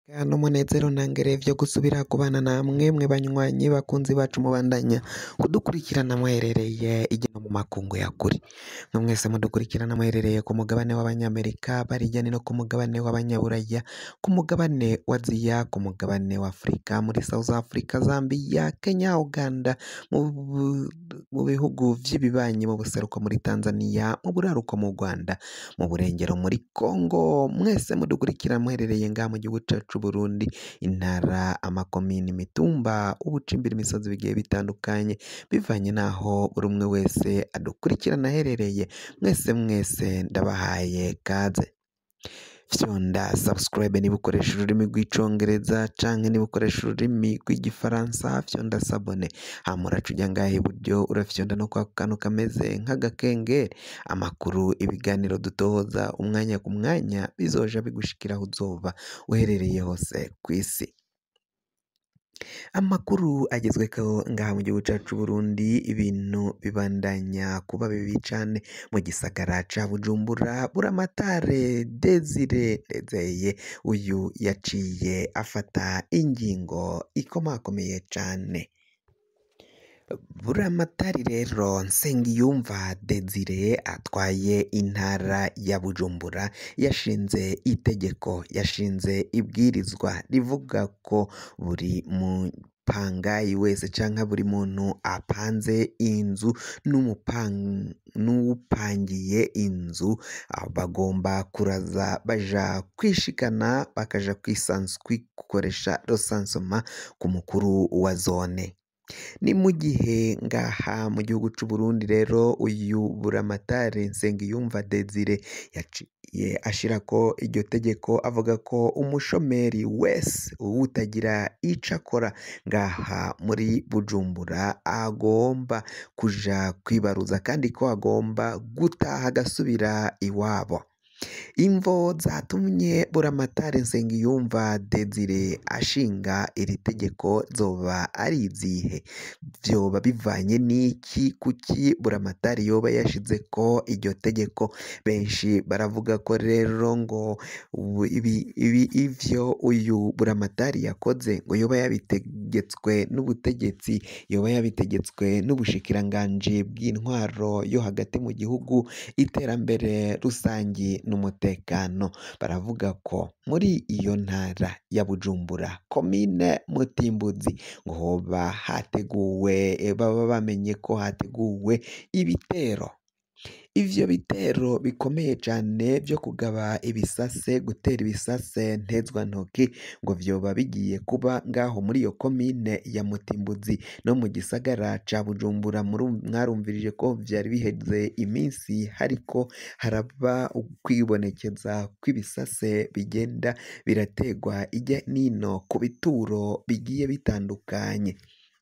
n'umunezero ntangere vyo gusubira kubana namwe mwe banywanyi bakunzi bacu mubandanya kudukurikirana muherereye igena mu makungu ya kure mwe mwese mudukurikirana muherereye ku mugabane w'abanyamerika barijya no ku mugabane w'abanyaburaya ku mugabane wa aziya ku mugabane wa afurika muri south africa zambia kenya uganda mu bu- mu bihugu vy'ibibanyi mu buseruko muri tanzania mu buraruko mu rwanda mu burengero muri congo mwese mudukurikira muherereye ngaha mu gihugu cacu Burundi intara amakomini imitumba ubucimbira imisozi bigiye bitandukanye bivanye n'aho buri umwe wese adukurikirana aherereye mwese mwese ndabahaye kaze fyonda subscribe niba ukoresha ururimi rw'icongereza canke niba ukoresha ururimi rw'igifaransa fyonda sabone hama uraca uja ngaha iburyo urafyonda no kwa kantu kameze nk'agakengeri amakuru ibiganiro dutohoza umwanya ku mwanya bizoja bigushikira aho uzoba uherereye hose ku isi amakuru agezweho ngaha mu gihugu cacu Burundi ibintu bibandanya kuba bibi cane mu gisagara ca Bujumbura Buramatare Desire Ndezeye uyu yaciye afata ingingo ikomakomeye cane Buramatari rero Nsengiyumva Desire atwaye intara ya Bujumbura yashinze itegeko yashinze ibwirizwa rivuga ko buri mupangayi wese canke buri muntu apanze inzu n'umupan- n'uwupangiye inzu ah, bagomba kuraza baja kwishikana bakaja kwisansu kwikoresha rosansoma ku mukuru wa zone ni mu gihe ngaha mu gihugu c'u Burundi rero uyu buramatari Nsengiyumva Desire yaciye ashirako iryo tegeko avuga ko umushomeri wese utagira ico akora ngaha muri Bujumbura agomba kuja kwibaruza kandi ko agomba gutaha agasubira iwabo imvo zatumye buramatari Nsengiyumva Desire ashinga iri tegeko zoba ari izihe vyoba bivanye n'iki kuki buramatari yoba yashizeko iryo tegeko benshi baravuga ko rero ngo ubu ibi, ibi ivyo uyu buramatari yakoze ngo yoba yabitegetswe n'ubutegetsi yoba yabitegetswe n'ubushikiranganji bw'intwaro yo hagati mu gihugu iterambere rusangi n'umutekano baravuga ko muri iyo ntara ya Bujumbura komine Mutimbuzi ngo hoba hateguwe eh, baba bamenye ko hateguwe ibitero ivyo bitero bikomeye cane vyo kugaba ibisase gutera ibisase ntezwantoki ngo vyoba bigiye kuba ngaho muri iyo komine ya Mutimbuzi no mu gisagara ca Bujumbura murum- mwarumvirije ko vyari biheze iminsi hariko haraba ukwibonekeza kw'ibisase bigenda birategwa irya nino ku bituro bigiye bitandukanye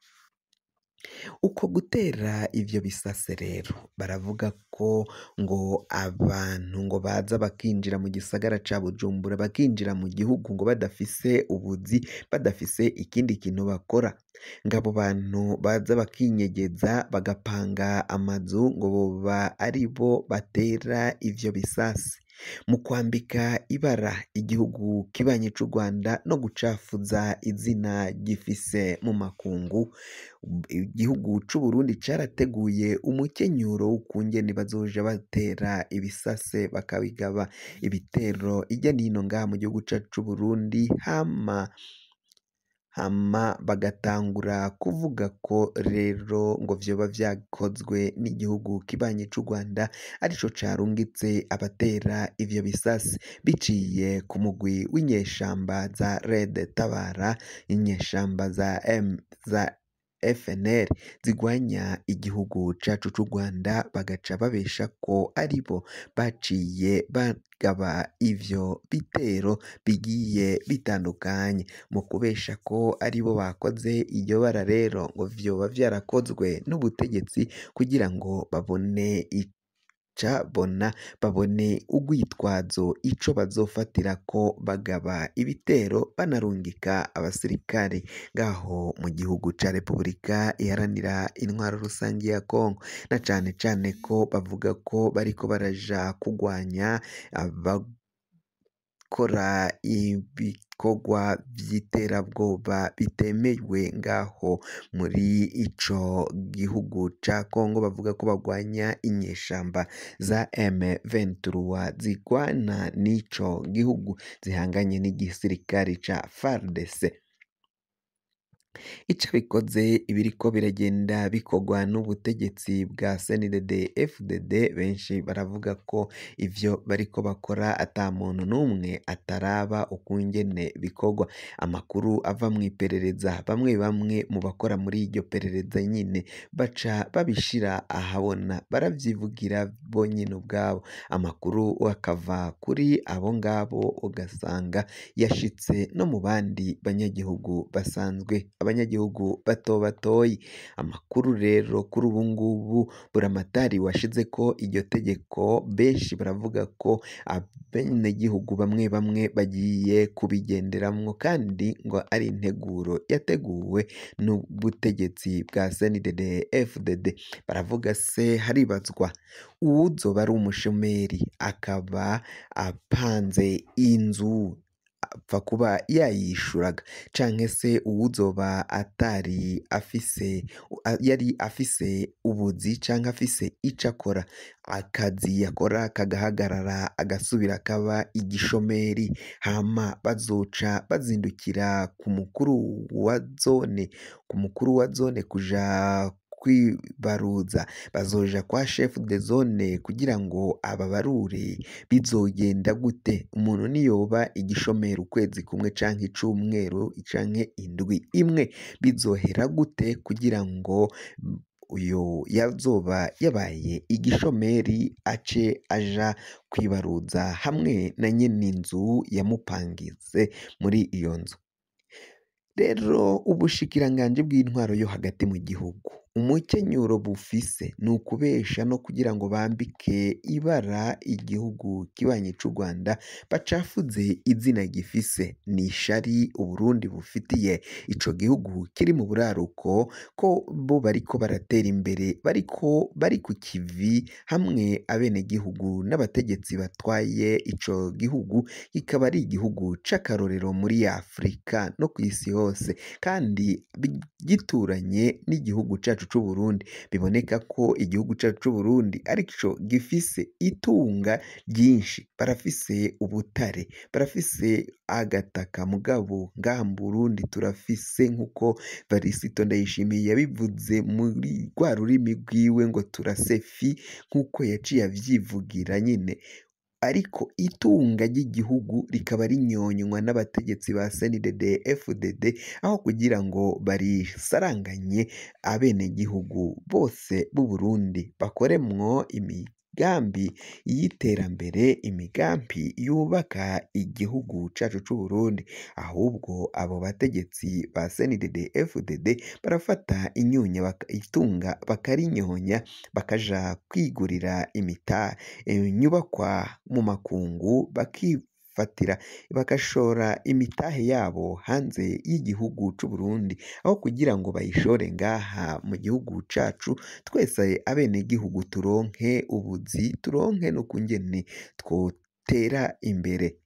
uko gutera ivyo bisase rero baravuga ko ngo abantu ngo baza bakinjira mu gisagara ca Bujumbura bakinjira mu gihugu ngo badafise ubuzi badafise ikindi kintu bakora ngo abo bantu baza bakinyegeza bagapanga amazu ngo boba ari bo batera ivyo bisase mu kwambika ibara igihugu kibanyi c'u Rwanda no gucafuza izina gifise mu makungu igihugu c'u Burundi carateguye umukenyuro w'ukungene bazoja batera ibisase bakabigaba ibitero irya nino ngaha mu gihugu cacu c'u Burundi hama hama bagatangura kuvuga ko rero ngo vyoba vyakozwe n'igihugu kibanyi c'u Rwanda arico carungitse abatera ivyo bisase biciye ku mugwi w'inyeshamba za Red Tabara inyeshamba za M za FNL zigwanya igihugu cacu c'u Rwanda bagaca babesha ko aribo baciye bagaba ivyo bitero bigiye bitandukanye mu kubesha ko aribo bakoze iryo bara rero ngo vyoba vyarakozwe n'ubutegetsi kugira ngo babone cabona babone urwitwazo ico bazofatirako bagaba ibitero banarungika abasirikare ngaho mu gihugu ca Repubulika iharanira intwaro rusangi ya Kongo na cane cane ko bavuga ko bariko baraja kugwanya aba abakora ibikorwa vy'iterabwoba bitemewe ngaho muri ico gihugu ca Kongo bavuga ko bagwanya inyeshamba za M23 zigwana n'ico gihugu zihanganye n'igisirikare ca FARDC ico bikoze ibiriko biragenda bikorwa n'ubutegetsi bwa CNDD FDD benshi baravuga ko ivyo bariko bakora ata muntu n'umwe ataraba ukungene bikorwa amakuru ava mu iperereza bamwe bamwe mu bakora muri iryo perereza nyine baca babishira ahabona baravyivugira bonyine ubwabo amakuru akava kuri abo ngabo ugasanga yashitse no mu bandi banyagihugu basanzwe abanyagihugu bato batoyi amakuru rero kuri ubu ngubu buramatari washize ko iryo tegeko benshi baravuga ko abenegihugu bamwe bamwe bagiye kubigenderamwo kandi ngo ari integuro yateguwe n'ubutegetsi bwa CNDD FDD baravuga se haribazwa uwuzoba ari umushomeri akaba apanze inzu apfa kuba yayishuraga canke se uwuzoba atari afise yari afise ubuzi canke afise ico akora akazi yakora kagahagarara agasubira akaba igishomeri hama bazoca bazindukira ku mukuru wa zone ku mukuru wa zone kuja kwibaruza bazoja kwa chef de zone kugira ngo ababarure bizogenda gute umuntu niyoba igishomeri ukwezi kumwe canke icumweru canke indwi imwe bizohera gute kugira ngo uyu yazoba yabaye igishomeri ace aja kwibaruza hamwe na nyene inzu yamupangize muri iyo nzu rero ubushikiranganji bw'intwaro yo hagati mu gihugu umukenyuro bufise ni ukubesha no kugira ngo bambike ibara igihugu kibanyi c'u Rwanda bacafuze izina gifise ni ishari Uburundi bufitiye ico gihugu kiri mu buraruko ko bo bariko baratera imbere bariko bari ku kivi hamwe abenegihugu n'abategetsi batwaye ico gihugu kikaba ari igihugu c'akarorero muri Afurika no kw'isi hose kandi gituranye n'igihugu cacu c'u Burundi biboneka ko igihugu cacu c'u Burundi arico gifise itunga ryinshi barafise ubutare barafise agataka mugabo ngaha mu Burundi turafise nk'uko Varisito Ndayishimiye yabivuze muri rwa rurimi rwiwe ngo turasefi nk'uko yaciye avyivugira nyine ariko itunga ry'igihugu rikaba rinyonywa n'abategetsi ba CNDD FDD aho kugira ngo barisaranganye abenegihugu bose b'u Burundi bakoremwo imigambi y'iterambere imigambi yubaka igihugu cacu c'u Burundi ahubwo abo bategetsi ba CNDD FDD barafata inyunya itunga bakarinyonya bakaja kwigurira imita inyubakwa mu makungu bakifatira bagashora imitahe yabo hanze y'igihugu c'u Burundi aho kugira ngo bayishore ngaha mu gihugu cacu twese abenegihugu turonke ubuzi turonke n'ukungene twotera imbere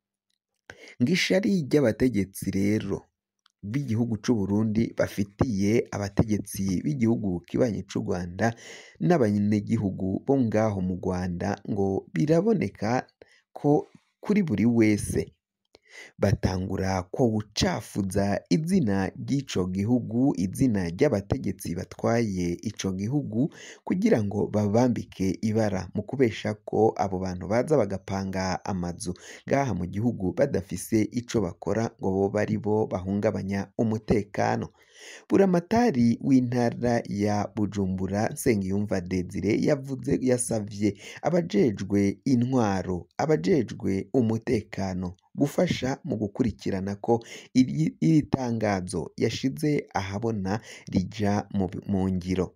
ngishari ry'abategetsi rero b'igihugu c'u Burundi bafitiye abategetsi b'igihugu kibanyi c'u Rwanda n'abanyagihugu bo ngaho mu Rwanda ngo biraboneka ko kuri buri wese batangura ko gucafuza izina ry'ico gihugu izina ry'abategetsi batwaye ico gihugu kugira ngo babambike ibara mu kubesha ko abo bantu baza bagapanga amazu ngaha mu gihugu badafise ico bakora ngo boba ari bo bahungabanya umutekano buramatari w'intara ya Bujumbura Nsengiyumva Desire yavuze yasavye abajejwe intwaro abajejwe umutekano gufasha mu gukurikirana ko iri iri tangazo yashize ahabona rija mu ngiro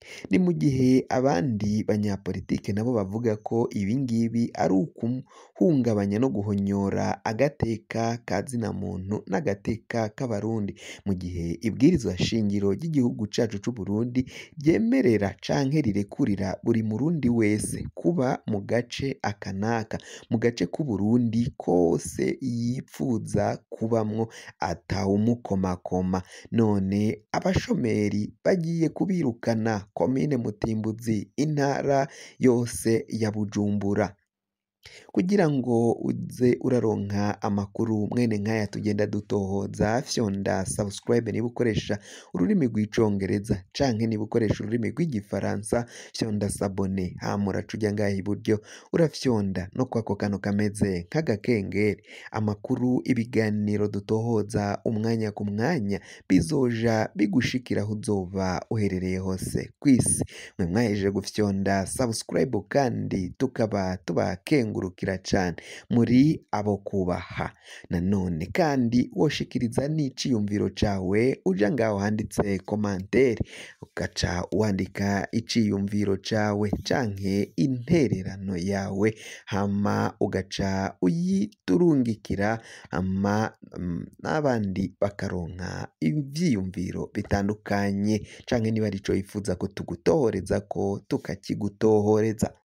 ni mu gihe abandi banyapolitike nabo bavuga ko ibi ngibi ari ukuhungabanya no guhonyora agateka ka zina muntu n'agateka k'abarundi mu gihe ibwirizwa shingiro ry'igihugu cacu c'u Burundi ryemerera canke rirekurira buri murundi wese kuba mu gace aka n'aka mu gace k'Uburundi kose yipfuza kubamwo atawumukomakoma none abashomeri bagiye kubirukana komine Mutimbuzi intara yose ya Bujumbura kugira ngo uze uraronka amakuru mwene nk'aya tugenda dutohoza fyonda subscribe niba ukoresha ururimi rw'icongereza canke niba ukoresha ururimi rw'igifaransa fyonda sabone hama uraca uja ngaha iburyo urafyonda no kwako kantu kameze nk'agakengeri amakuru ibiganiro dutohoza umwanya ku mwanya bizoja bigushikira aho uzoba uherereye hose kw'isi mwe mwahejeje gufyonda subscribe kandi tukaba tubakengurukira cane muri abo kubaha nanone kandi woshikiriza n'iciyumviro cawe uja ngaho handitse komantere ugaca wandika iciyumviro cawe canke intererano yawe hama ugaca uyiturungikira hama mm, n'abandi bakaronka ivyiyumviro bitandukanye canke niba arico wifuza ko tugutohoreza ko tukakigutohoreza